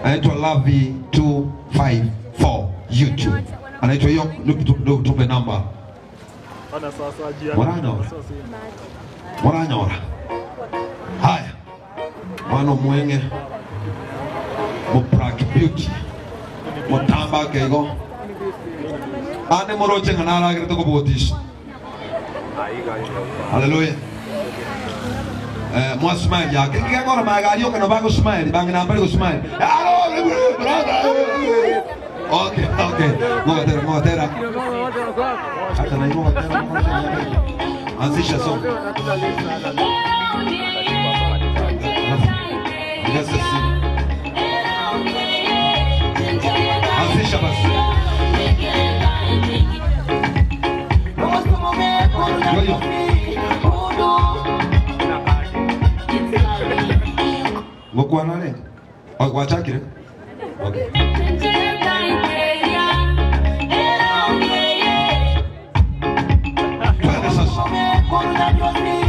anaitwa Lavi 254 YouTube, anaitwa hiyo. Tupe- Tupe namba Mwaranyora. Mwaranyora. Haya, mwana mwenge muprak beauty mutamba kego ane moroche ngana agire to kubotisha haleluya eh mwa smile yake kigakora magari yoka no bago smile bangi namba go smile Hello, brother okay okay ngotera ngotera hata na ngotera anzisha song Yes, yes. Anzisha basi. Yo, yo. Ngokwana le? Oh, wachakire? Okay. Twende sasa.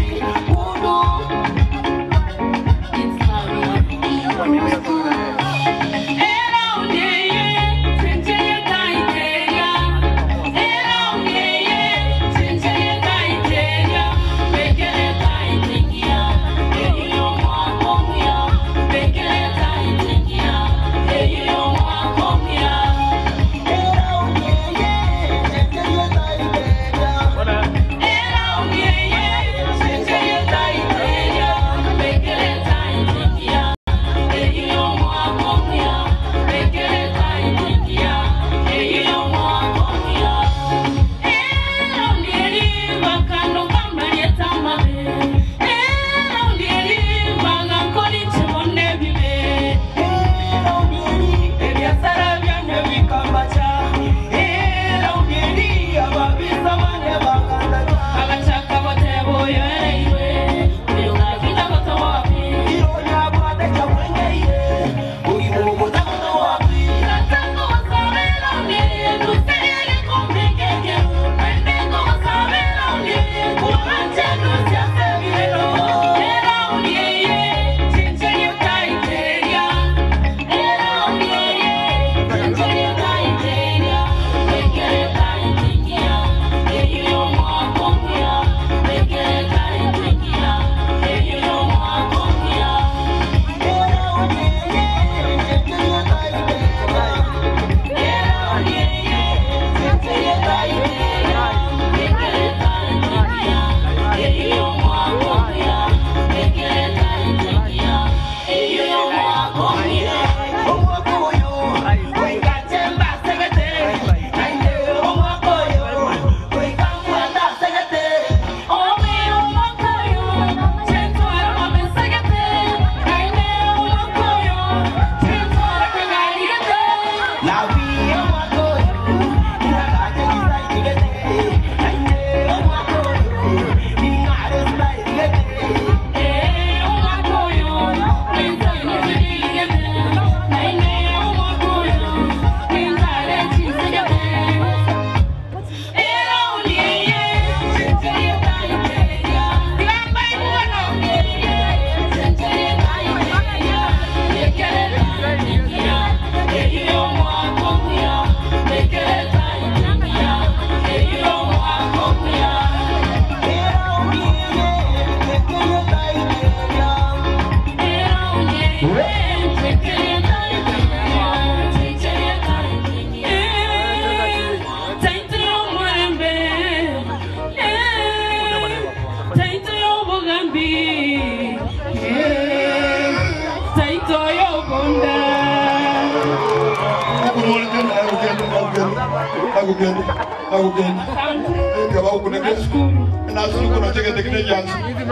Agugeni, agugeni. Kaba ukuneke. Nashukuru kuna cheke tekine jansi.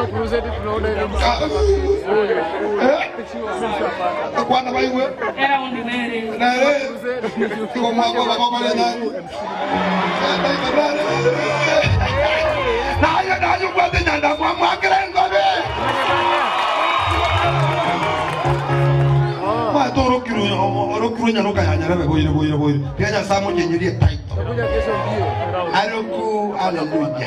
Kwana baiwe. Nare. Kwa mwako baba kwa nani. Nayo nayo kwa nyanda kwa mwakere ngobe. Ma toro kiru oro kiru nyano kaya nyara be boyire boyire boyire. Pia nya samo nyenyerie taito. Aloku haleluya.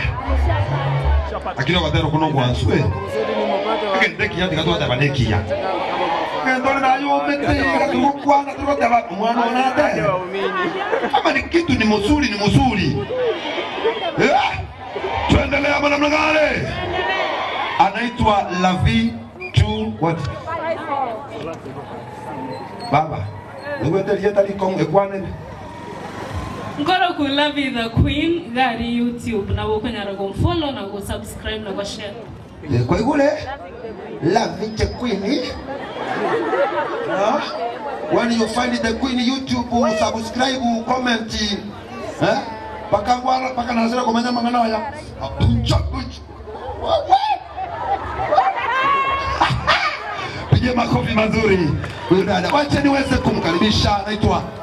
Akino batero kuno gwansu eh. Kende kiya tikatwa tabanekiya. gendole na yumiti katukukwana tukoteba mwana onate kama ni kitu ni mzuri ni mzuri eh? tuendelea bwana mnagale anaitwa Lavi tu what baba nigwenderie tariko ekwanene nkoro ku love the queen gari youtube na gukonyara gumfollow na gusubscribe na gushare Eh, kwa igule Lavi the queen Huh? when you find the queen youtube subscribe comment eh pakangwara pakanasira komenya mangana waya apuncha puncha Pige makofi mazuri huyu dada. Wacha niweze kumkaribisha, anaitwa